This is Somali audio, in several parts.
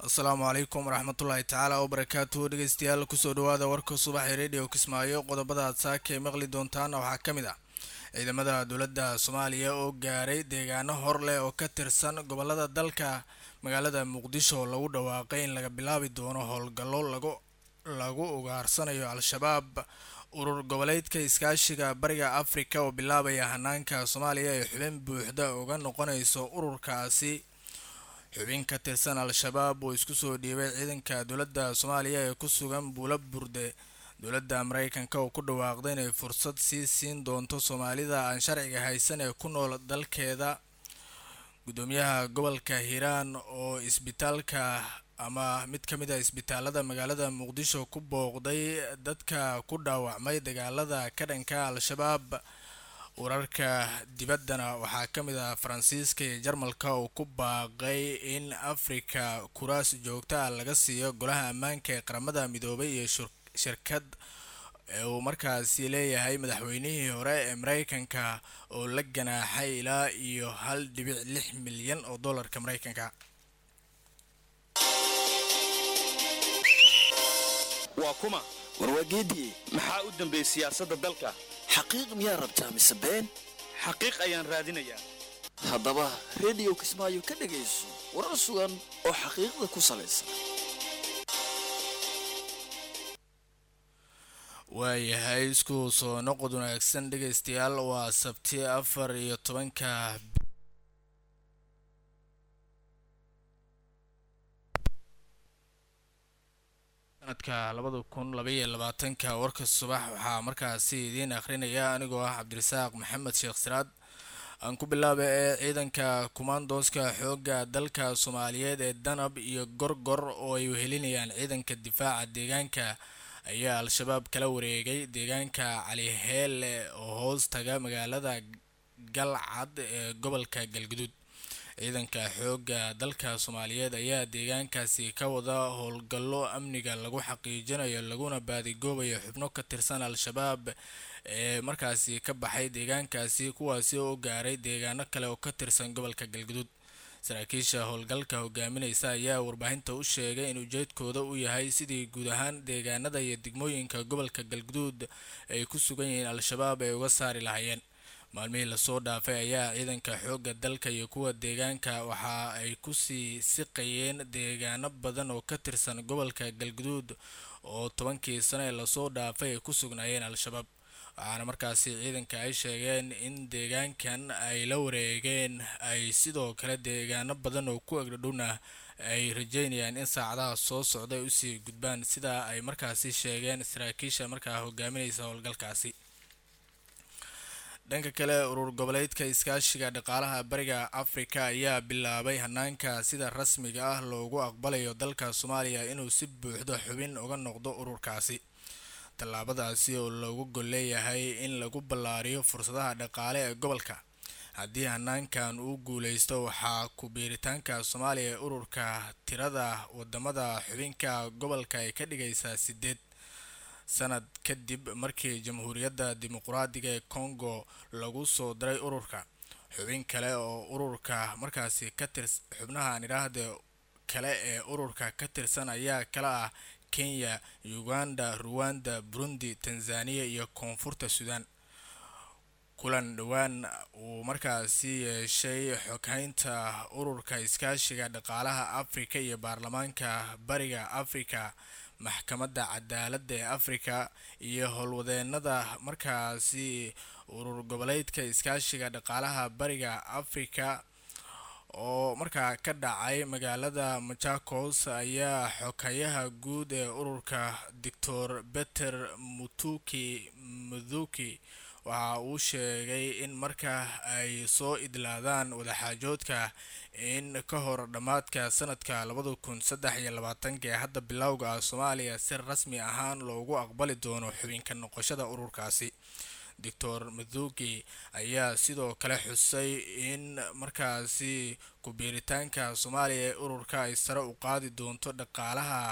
asalaamu calaykum waraxmatullaahi tacaala wabarakaatuhu dhegeystayaal kusoo dhawaada warka subaxee radio kismaayo qodobada aad saaka ay maqli doontaana waxaa ka mid ah ciidamada dowladda soomaaliya oo gaaray deegaano hor leh oo ka tirsan gobolada dalka magaalada muqdisho lagu dhawaaqay in laga bilaabi doono howlgallo lagu lagu ugaarsanayo al-shabaab urur goboleedka iskaashiga bariga afrika oo bilaabaya hanaanka soomaaliya ee xubin buuxda uga noqonayso ururkaasi xubin ka tirsan al-shabaab oo isku soo dhiibay ciidanka dowladda soomaaliya ee ku sugan buula burde dowladda mareykanka oo ku dhawaaqday inay fursad sii siin doonto soomaalida aan sharciga haysan ee ku nool dalkeeda gudoomiyaha gobolka hiiraan oo isbitaalka ama mid ka mid a isbitaalada magaalada muqdisho ku booqday dadka ku dhaawacmay dagaalada ka dhanka al-shabaab wararka dibaddana waxaa ka mid ah faransiiska iyo jarmalka oo ku baaqay in afrika kuraas joogta ah laga siiyo golaha ammaanka ee qaramada midoobay iyo shirkad uu markaasi leeyahay madaxweynihii hore ee mareykanka oo la ganaaxay ilaa iyo hal dhibic lix milyan oo dollarka mareykanka waa kuma warwaageediye maxaa u dambeeyey siyaasadda dalka xaqiiq miyaa rabtaa mise been xaqiiq ayaan raadinayaa haddaba rediyo kismaayo ka dhegayso warar sugan oo xaqiiqda ku salaysan waayahay isku soo noqod wanaagsan dhegaystayaal waa sabti afar iyo tobanka sanadka labada kun labaiyo labaatanka warka subax waxaa markaasi idiin akhrinaya anigoo ah cabdirasaaq maxamed sheekh siraad aan ku bilaaba ee ciidanka kumaandooska xoogga dalka soomaaliyeed ee danab iyo gorgor oo ay wehelinayaan ciidanka difaaca deegaanka ayaa al-shabaab kala wareegay deegaanka caliheele oo hoos taga magaalada galcad ee gobolka galguduud ciidanka xoogga dalka soomaaliyeed ayaa deegaankaasi ka wada howlgallo amniga lagu xaqiijinayo laguna baadigoobayo xubno ka tirsan al-shabaab ee markaasi ka baxay deegaankaasi kuwaasi oo gaaray deegaano kale oo ka tirsan gobolka galguduud saraakiisha howlgalka hogaamineysa ayaa warbaahinta u sheegay in ujeedkooda uu yahay sidii guud ahaan deegaanada iyo degmooyinka gobolka galguduud ay ku sugan yihiin al-shabaab ay uga saari lahaayeen maalmihii lasoo dhaafay ayaa ciidanka xoogga dalka iyo kuwa deegaanka waxa ay kusii siqayeen deegaano badan oo ka tirsan gobolka galguduud oo tobankii sano ee lasoo dhaafay ay ku sugnaayeen al-shabaab waxaana markaasi ciidanka ay sheegeen in deegaankan ay la wareegeen ay sidoo kale deegaano badan oo ku egdhadhowna ay rajeynayaan in saacadaha soo socda ay usii gudbaan sida ay markaasi sheegeen saraakiisha markaa hogaaminaysa howlgalkaasi dhanka kale urur goboleedka iskaashiga dhaqaalaha bariga afrika ayaa bilaabay hanaanka sida rasmiga ah loogu aqbalayo dalka soomaaliya inuu si buuxdo xubin uga noqdo ururkaasi tallaabadaasi oo loogu gol leeyahay in lagu ballaariyo fursadaha dhaqaale ee gobolka haddii hanaankan uu guuleysto waxaa ku biiritaanka soomaaliya ee ururka tirada wadamada xubinka gobolka ay ka dhigaysaa sideed sanad kadib markii jamhuuriyadda dimuqraadiga ee congo lagu soo daray ururka xubin kale oo ururka markaasi ka tirs xubnahan idhaahde kale ee ururka ka tirsan ayaa kala ah kenya uganda ruwanda burundi tanzaniya iyo koonfurta suudaan kulan dhowaan uu markaasi yeeshay xoghaynta ururka iskaashiga dhaqaalaha afrika iyo baarlamaanka bariga afrika maxkamadda cadaaladda ee afrika iyo howlwadeenada markaasi urur goboleedka iskaashiga dhaqaalaha bariga afrika oo markaa ka dhacay magaalada machakos ayaa xokayaha guud ee ururka doctor beter mutuki muthuki waxa uu sheegay in marka ay soo idlaadaan wadaxaajoodka in ka hor dhammaadka sanadka labada kun saddex iyo labaatanka ee hadda bilowga ah soomaaliya si rasmi ahaan loogu aqbali doono xubinka noqoshada ururkaasi doctor mathuki ayaa sidoo kale xusay in markaasi ku-biiritaanka soomaaliya ee ururka ay sare u qaadi doonto dhaqaalaha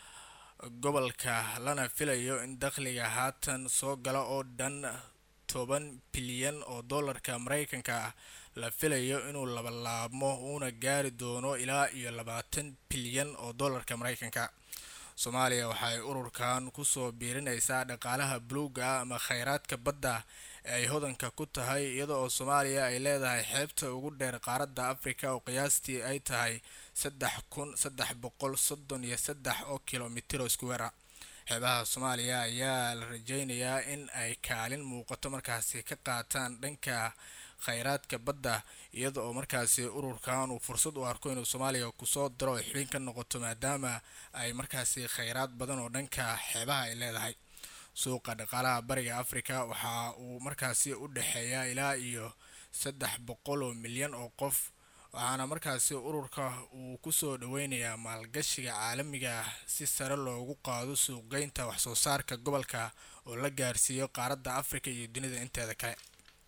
gobolka lana filayo in dakhliga haatan soo gala oo dhan toban bilyan oo dollarka mareykanka ah la filayo inuu labalaabmo uuna gaari doono ilaa iyo labaatan bilyan oo dollarka mareykanka soomaaliya waxay ururkan kusoo biirinaysaa dhaqaalaha buluuga ah ama kheyraadka badda ee ay hodanka ku tahay iyada oo soomaaliya ay leedahay xeebta ugu dheer qaaradda afrika oo qiyaastii ay tahay saddex kun saddex boqol soddon iyo saddex oo kilomitr oo iskuweera xeebaha soomaaliya ayaa la rajeynayaa in ay kaalin muuqato markaasi ka qaataan dhanka kheyraadka badda iyada oo markaasi ururkan uu fursad u arko inuu soomaaliya kusoo diro oo xubin ka noqoto maadaama ay markaasi kheyraad badan oo dhanka xeebaha ay leedahay suuqa dhaqaalaha bariga africa waxa uu markaasi u dhexeeyaa ilaa iyo saddex boqol oo milyan oo qof waxaana markaasi ururka uu kusoo dhaweynayaa maalgashiga caalamiga si sare loogu qaado suuqgeynta waxsoo saarka gobolka oo la gaarsiiyo qaaradda africa iyo dunida inteeda kale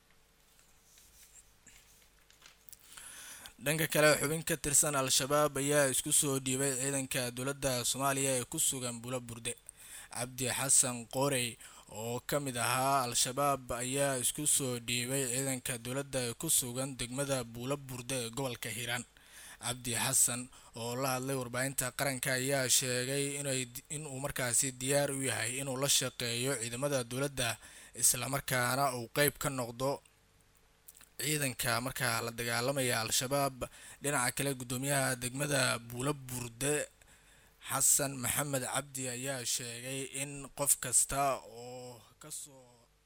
dhanka kale xubin ka tirsan al-shabaab ayaa isku soo dhiibay ciidanka dowladda soomaaliya ee ku sugan bula burde cabdi xasan qoorey oo ka mid ahaa al-shabaab ayaa isku soo dhiibay ciidanka dowladda ee ku sugan degmada buula burde ee gobolka hiiraan cabdi xasan oo la hadlay warbaahinta qaranka ayaa sheegay inay inuu markaasi diyaar u yahay inuu la shaqeeyo ciidamada dowladda islamarkaana uu qeyb ka noqdo ciidanka markaa la dagaalamaya al-shabaab dhinaca kale guddoomiyaha degmada buula burde xasan maxamed cabdi ayaa sheegay in qof kasta oo kasoo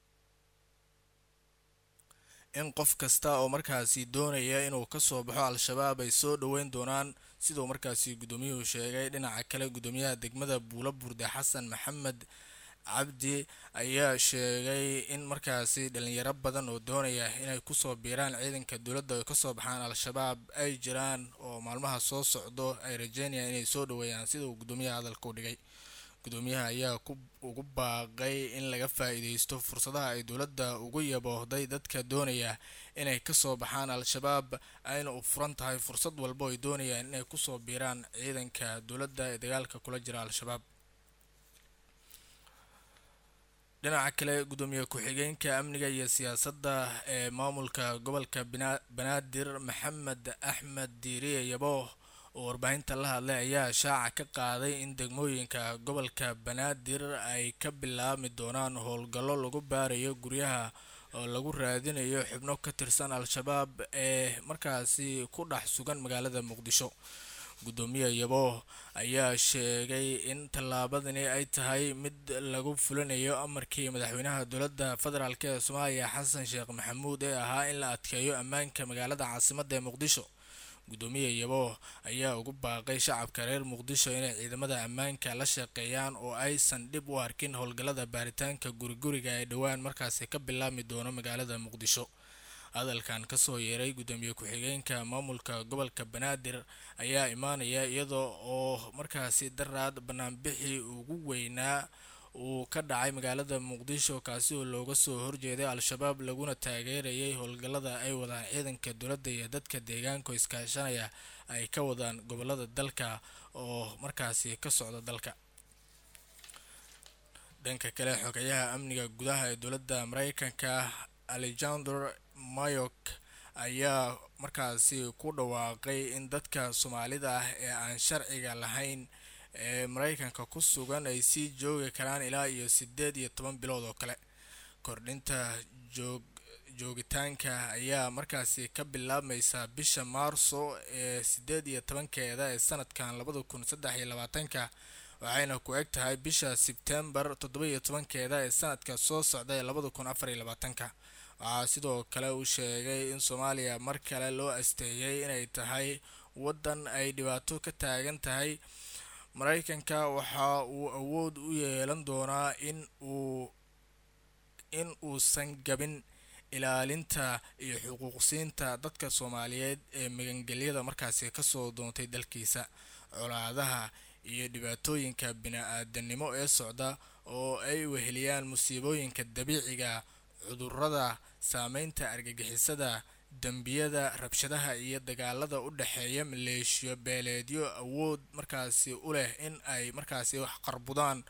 in qof kasta oo markaasi doonaya inuu kasoo baxo al-shabaab ay soo dhaweyn doonaan siduu markaasi guddoomiyuhu sheegay dhinaca kale guddoomiyaha degmada buula burde xasan maxamed cabdi ayaa sheegay in markaasi dhalinyaro badan oo doonaya inay kusoo biiraan ciidanka dowladda ay kasoo baxaan al-shabaab ay jiraan oo maalmaha soo socdo ay rajeynayaan inay soo dhaweeyaan sida uu guddoomiyaha hadalka u dhigay guddoomiyaha ayaa ugu baaqay in laga faa-iideysto fursadaha ay dowladda ugu yaboohday dadka doonaya inay kasoo baxaan al-shabaab ayna u furan tahay fursad walbo ay doonayaan inay kusoo biiraan ciidanka dowladda ee dagaalka kula jira al-shabaab dhinaca kale guddoomiye ku-xigeenka amniga iyo siyaasadda ee maamulka gobolka banaadir maxamed axmed diiriye yabooh oo warbaahinta la hadlay ayaa shaaca ka qaaday in degmooyinka gobolka banaadir ay ka bilaabmi doonaan howlgallo lagu baarayo guryaha oo lagu raadinayo xubno ka tirsan al-shabaab ee markaasi ku dhex sugan magaalada muqdisho guddoomiye yabooh ayaa sheegay in tallaabadani ay tahay mid lagu fulinayo amarkii madaxweynaha dowladda federaalk ee soomaaliya xasan sheekh maxamuud ee ahaa in la adkeeyo ammaanka magaalada caasimadda ee muqdisho guddoomiye yabooh ayaa ugu baaqay shacabka reer muqdisho inay ciidamada ammaanka la shaqeeyaan oo aysan dhib u arkin howlgallada baaritaanka guriguriga ee dhowaan markaasi ka bilaabmi doono magaalada muqdisho hadalkan kasoo yeeray guddoomiye ku-xigeenka maamulka gobolka banaadir ayaa imaanaya iyadoo oo markaasi daraad banaanbixii ugu weynaa uu ka dhacay magaalada muqdisho kaasi oo looga soo horjeeday al-shabaab laguna taageerayay howlgallada ay wadaan ciidanka dowladda iyo dadka deegaanka iskaashanaya ay ka wadaan gobolada dalka oo markaasi ka socda dalka dhanka kale xogayaha amniga gudaha ee dowladda mareykanka alexander mayok ayaa markaasi ku dhawaaqay in dadka soomaalida ah ee aan sharciga lahayn ee mareykanka ku sugan ay sii joogi karaan ilaa iyo sideed iyo toban bilood oo kale kordhinta joog joogitaanka ayaa markaasi ka bilaabmaysa bisha maarso ee sideed iyo tobankeeda ee sanadkan labada kun saddex iyo labaatanka waxayna ku eg tahay bisha sebtembar toddoba iyo tobankeeda ee sanadka soo socda ee labada kun afar iyo labaatanka waxaa sidoo kale uu sheegay in soomaaliya mar kale loo asteeyay inay tahay waddan ay dhibaato ka taagan tahay mareykanka waxa uu awood u yeelan doonaa in uu in uusan gabin ilaalinta iyo xuquuqsiinta dadka soomaaliyeed ee magangelyada markaasi kasoo doontay dalkiisa colaadaha iyo dhibaatooyinka bini-aadanimo ee socda oo ay weheliyaan musiibooyinka dabiiciga cudurada saameynta argagixisada dembiyada rabshadaha iyo dagaalada u dhexeeya maleeshiyo beeleedyo awood markaasi u leh in ay markaasi wax qarbudaan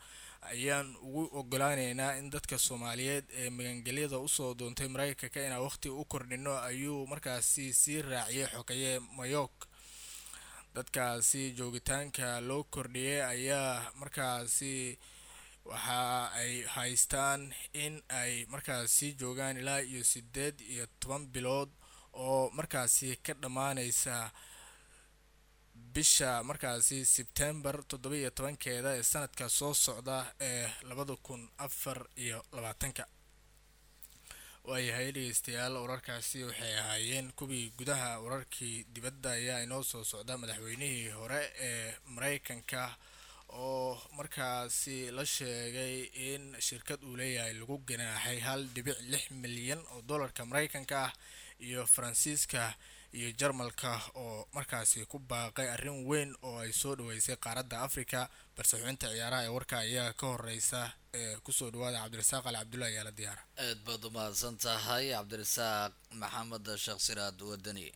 ayaan ugu ogolaaneynaa in dadka soomaaliyeed ee magangelyada usoo doontay mareykanka inaan waqti u kordhino ayuu markaasi sii raaciyay xogeeye mayook dadkaasi joogitaanka loo kordhiyay ayaa markaasi waxa ay haystaan in ay markaasi joogaan ilaa iyo sideed iyo toban bilood oo markaasi ka dhammaaneysa bisha markaasi sebtembar toddoba iyo tobankeeda ee sanadka soo socda ee labada kun afar iyo labaatanka waayahay dhegeystayaal wararkaasi waxay ahaayeen kuwii gudaha wararkii dibadda ayaa inoo soo socda madaxweynihii hore ee mareykanka oo markaasi la sheegay in shirkad uu leeyahay lagu ganaaxay hal dhibic lix milyan oo dollarka mareykanka ah iyo faransiiska iyo jarmalka oo markaasi ku baaqay arrin weyn oo ay soo dhaweysay qaaradda africa balse xubinta ciyaaraha ee warka ayaa ka horeysa ee kusoo dhawaada cabdirasaaq ali cabdulla ayaa la diyaara aad baad u mahadsan tahay cabdirasaaq maxamed sheekh siraad wadani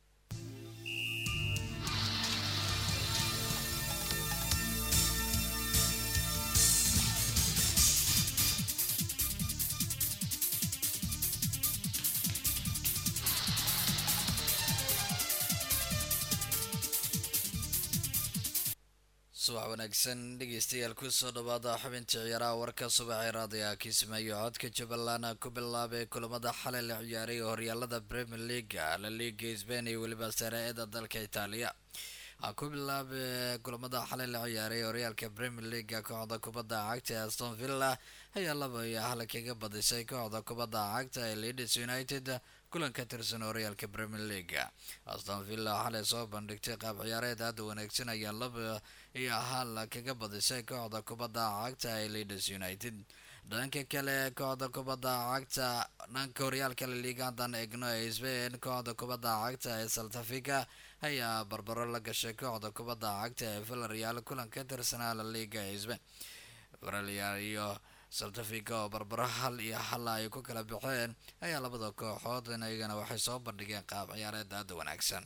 subax wanaagsan dhegeystayaal kusoo dhawaada xubinta ciyaaraha warka subaxee raadiga kismaayo codka jubbaland ku bilaabay kulamada xalay la ciyaaray horyaalada premier leaga la liga sbain iyo weliba sare-eda dalka itaaliya ha ku bilaabay kulamada xalay la ciyaaray horyaalka premier leaga kooxda kubadda cagta ee aston villa ayaa laba iyo hal kaga badisay kooxda kubadda cagta ee leeds united kulan ka tirsan horyaalka premier leaga aston villa xalay soo bandhigtay qaab ciyaareed aada wanaagsan ayaa laba iyo hal kaga badisay kooxda kubadda cagta ee leeds united dhanka kale kooxda kubadda cagta dhanka horyaalka laliga haddaan eegno ee sbain kooxda kubadda cagta ee saltafica ayaa barbaro la gashay kooxda kubadda cagta ee villarreal kulan ka tirsanaa laliga ee sbain villarreal iyo saltafica oo barbaro hal iyo hal ay ku kala baxeen ayaa labada kooxood iyagana waxay soo bandhigeen qaab ciyaareed aada wanaagsan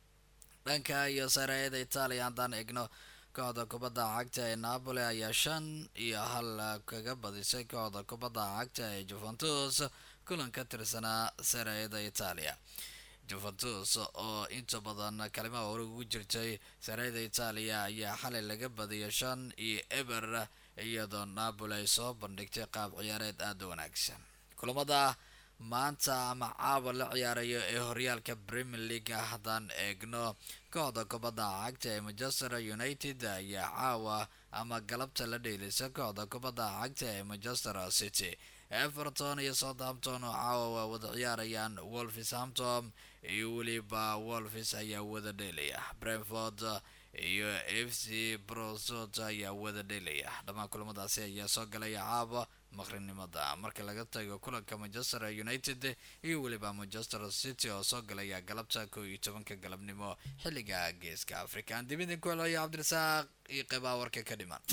dhanka iyo sareeda itaaliya haddaan eegno kooxda kubadda cagta ee napoli ayaa shan iyo hal kaga badisay kooxda kubadda cagta ee juventus kulan ka tirsanaa sareeda itaaliya juventus oo inta badan kalimaha hore ugu jirtay sareeda itaaliya ayaa xalay laga badiyay shan iyo eber iyadoo napoli ay soo bandhigtay qaab ciyaareed aada wanaagsan kulamada maanta ama caawa la ciyaarayo ee horyaalka premier league haddaan eegno kooxda kubadda cagta ee manchester united ayaa caawa ama galabta la dheelisa kooxda kubadda cagta ee manchester city everton iyo southampton oo caawa waa wada ciyaarayaan wolverhampton iyo weliba wolves ayaa wada dheelaya brentford iyo f c brosot ayaa wada dheelaya dhammaan kulamadaasi ayaa soo galaya caawa maqrinimada marka laga tago kulanka manchester united iyo weliba manchester city oo soo galaya galabta kow iyo tobanka galabnimo xilliga geeska africa aan dib idinku helaya cabdirasaaq iyo qeybaha warka ka dhiman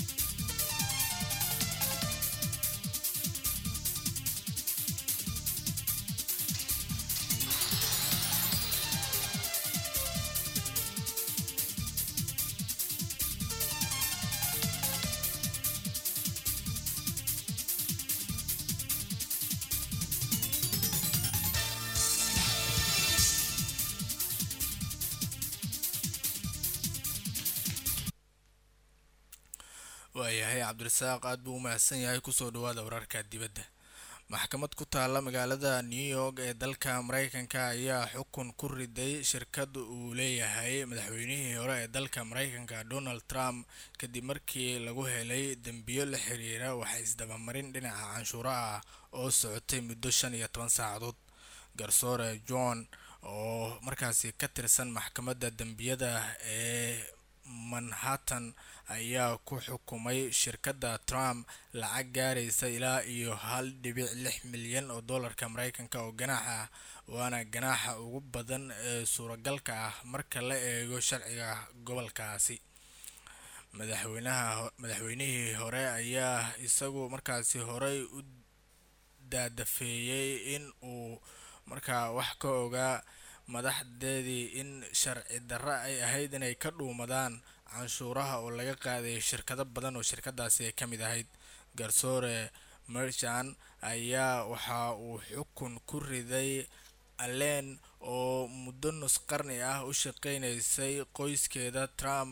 waayahay cabdirasaaq aada buu u mahadsan yahay kusoo dhawaada wararka dibadda maxkamad ku taalla magaalada new york ee dalka mareykanka ayaa xukun ku riday shirkad uu leeyahay madaxweynihii hore ee dalka mareykanka donald trump kadib markii lagu helay dembiyo la xiriira waxa isdabamarin dhinaca canshuuro ah oo socotay muddo shan iyo toban saacadood garsoore john oo markaasi ka tirsan maxkamadda dembiyada ee manhattan ayaa ku xukumay shirkadda trump lacag gaaraysa ilaa iyo hal dhibic lix milyan oo dollarka mareykanka oo ganaax ah waana ganaaxa ugu badan ee suuragalka ah marka la eego sharciga gobolkaasi madaxweynaha madaxweynihii hore ayaa isagu markaasi horey u daadafeeyey in uu markaa wax ka ogaa madaxdeedii in sharci darro ay ahayd inay ka dhuumadaan canshuuraha oo laga qaaday shirkado badan oo shirkadaasi ay ka mid ahayd garsoore merchan ayaa waxa uu xukun ku riday allen oo muddo nus qarni ah u shaqeynaysay qoyskeeda trump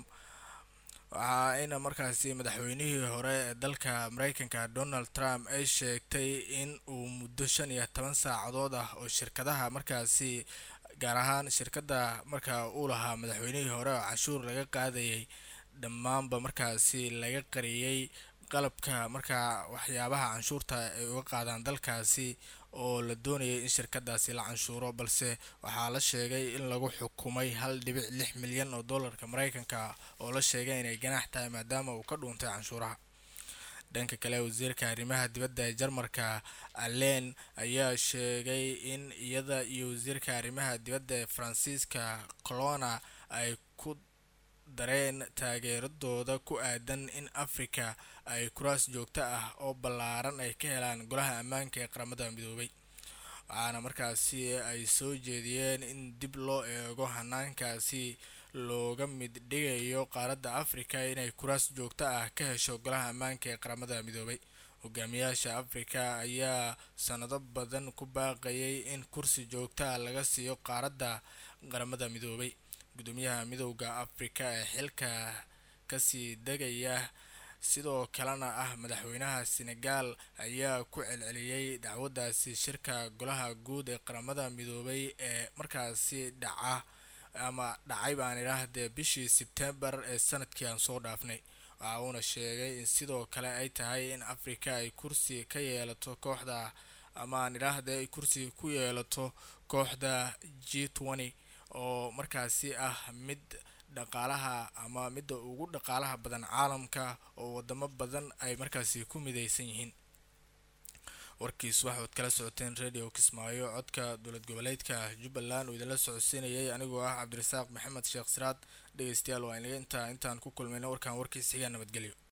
waxaayna markaasi madaxweynihii hore ee dalka mareykanka donald trump ay sheegtay in uu muddo shan iyo toban saacadood ah oo shirkadaha markaasi gaar ahaan shirkadda marka uu lahaa madaxweynihii hore oo canshuur laga qaadayay dhammaanba markaasi laga qariyey qalabka markaa waxyaabaha canshuurta ay uga qaadaan dalkaasi oo la doonayay in shirkadaasi la canshuuro balse waxaa la sheegay in lagu xukumay hal dhibic lix milyan oo dollarka mareykanka oo la sheegay inay ganaax tahay maadaama uu ka dhuuntay canshuuraha dhanka kale wasiirka arrimaha dibadda ee jarmarka allen ayaa sheegay in iyada iyo wasiirka arrimaha dibadda ee faransiiska colona ay ku dareen taageeradooda ku aadan in africa ay kuraas joogto ah oo ballaaran ay ka helaan golaha ammaanka ee qaramada midoobay waxaana markaasi ay soo jeediyeen in dib loo eego hanaankaasi looga mid dhigayo qaaradda africa inay kuraas joogto ah ka hesho golaha ammaanka ee qaramada midoobay hogaamiyaasha africa ayaa sanado badan ku baaqayay in kursi joogto ah laga siiyo qaaradda qaramada midoobay gudoomiyaha midowda africa ee xilka kasii degaya sidoo kalena ah madaxweynaha senegal ayaa ku celceliyey dacwadaasi shirka golaha guud ee qaramada midoobay ee markaasi dhaca ama dhacay baan idhaahdee bishii sebtembar ee sanadkii aan soo dhaafnay waxa uuna sheegay in sidoo kale ay tahay in africa ay kursi ka yeelato kooxda ama aan idhaahdee ay kursi ku yeelato kooxda g twenty oo markaasi ah mid dhaqaalaha ama midda ugu dhaqaalaha badan caalamka oo wadamo badan ay markaasi ku mideysan yihiin warkiis waxaad kala socoteen radio kismaayo codka dowlad goboleedka jubbaland oo idinla socodsiinayay anigoo ah cabdirasaaq maxamed sheekh siraad dhegeystayaal waa inaga intaa intaan ku kulmayna warkan warkiis xigaa nabadgelyo